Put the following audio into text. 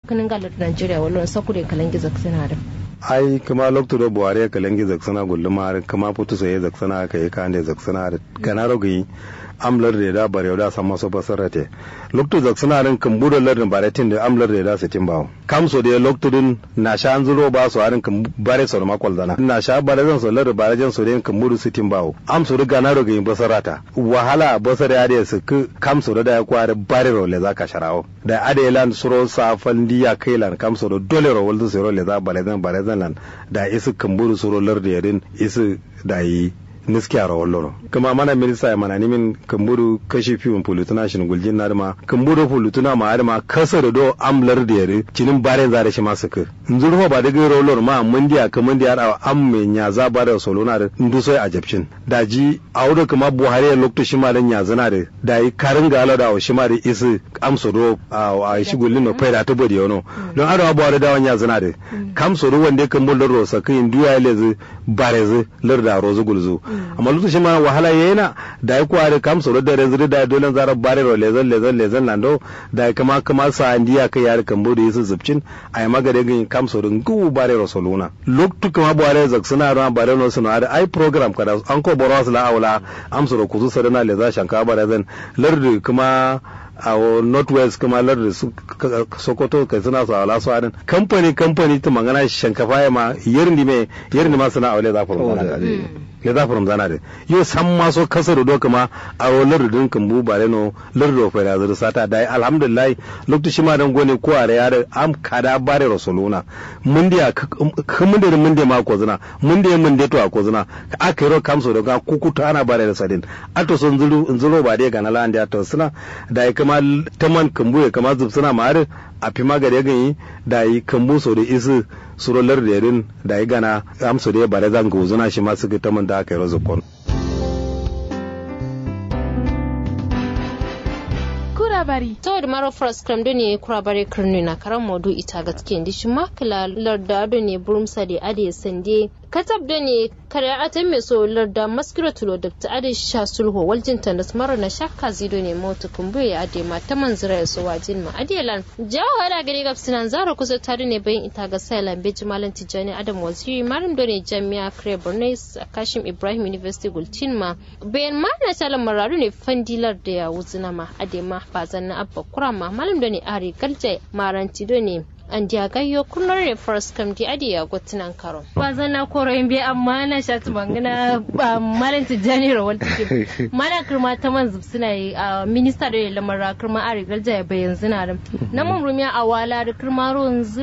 kanin galar Najeriya wallon sakure kalangi zaksina da ai kuma lokto do buhari ka langi zaksana gulluma kuma putu sai zaksana ka yi kan da zaksana da kana rogi amlar da da bare da san maso basarate lokto zaksana rin kan budo lardin baretin da amlar da da sitin bawo kam so da lokto din na sha an zuro ba su harin kan bare so ma kwalzana na sha bare zan so lardin bare jan so da kan budo sitin bawo am so da na rogi basarata wahala basar ya da su kam so da ya kware bare ro le zaka sharawo da adelan suro safan diya kailan kam so da dole ro waldu suro le za bare zan bare zan da isu kamburu suro lardin yarin isu da yi niskiya rawar loro kuma mana minista ya mana nimin kamburu kashi fiwon polutuna shin guljin na dama kamburu polutuna ma adama kasa da do amlar da yare cinin bare za da shi masu ka nzurfa ba da gairo loro ma mun diya ka mun diya da am me nya za ba da solo na da ndusoi a jabcin da ji audo kuma buhari ya lokto shi ma da nya zana da da yi karin ga ala da shi ma da isu amso do a shi gullin no faida ta bodi yono don adawa buhari da wanya zana da kam so do wanda kan mullar rosa kin duya lezi barezi larda rozu gulzu amma lutu shi ma wahala yana da ya kware kam so da rezuri da dole zara bare ro lezan lezan lezan lando da ya kama kama sa andiya kai yar kan bude yisu zubcin ay magare gin kam so dun gu bare ro soluna loktu kama bare zak suna ran bare no suna da ai program kada an ko boros la aula am so kuzu sadana leza shanka bare zan lardu kuma a northwest kuma lardin sokoto kai suna su ala su adin kamfani kamfani ta magana shankafa ya ma yarni mai yarni ma suna aure za furum zana le za furum zana da yau san ma so kasa da doka ma a lardin kan bu bare no lardin fa da zuru sata dai alhamdulillah lokaci ma dan gone ko are yare am kada bare rasuluna mun dia mun da mun da ma ko zina mun da mun da to a ko zina aka yi ro kamso da ga kukuta ana bare da sadin ato sun zuru zuru ba dai ga na lan da to suna da kama taman kambu ya kama zub suna ma'ar a fi magari ya ganyi da yi kambu so da isu surolar da yarin da yi gana amso da ya bare zan gozuna shi masu ga taman da aka yi rozukon. kurabari to da maro first cram do ne kurabari kirni na karan modu ita gaske ndi shi makala larda do ne burumsa da ade sande katab da ne kare atan mai so larda maskira tulo da ta ade sha sulho waljin ta da mara na shakka zido ne mota kumbu ya ade ma ta manzira ya so wajin ma ade lan jawo hada gari gab sinan zara kusa tare ne bayin ita ga sailan beji malam tijani adam waziri malam do ne jami'a kare bornais kashim ibrahim university gultin ma bayan ma na talan mararu ne fandilar da ya wuzina ma ade ma ba na abba kurama malam da ne ari galje maranti do ne an diya gayyo kunnar ne first kam di adi ya gotunan karo ba na koro in biya amma na sha tu bangana ba malam tijani rawal take mana kirma ta man zub suna yi a minista da lamar kirma ari galje ya bayan zina da na mun rumiya a wala da kirma ruwan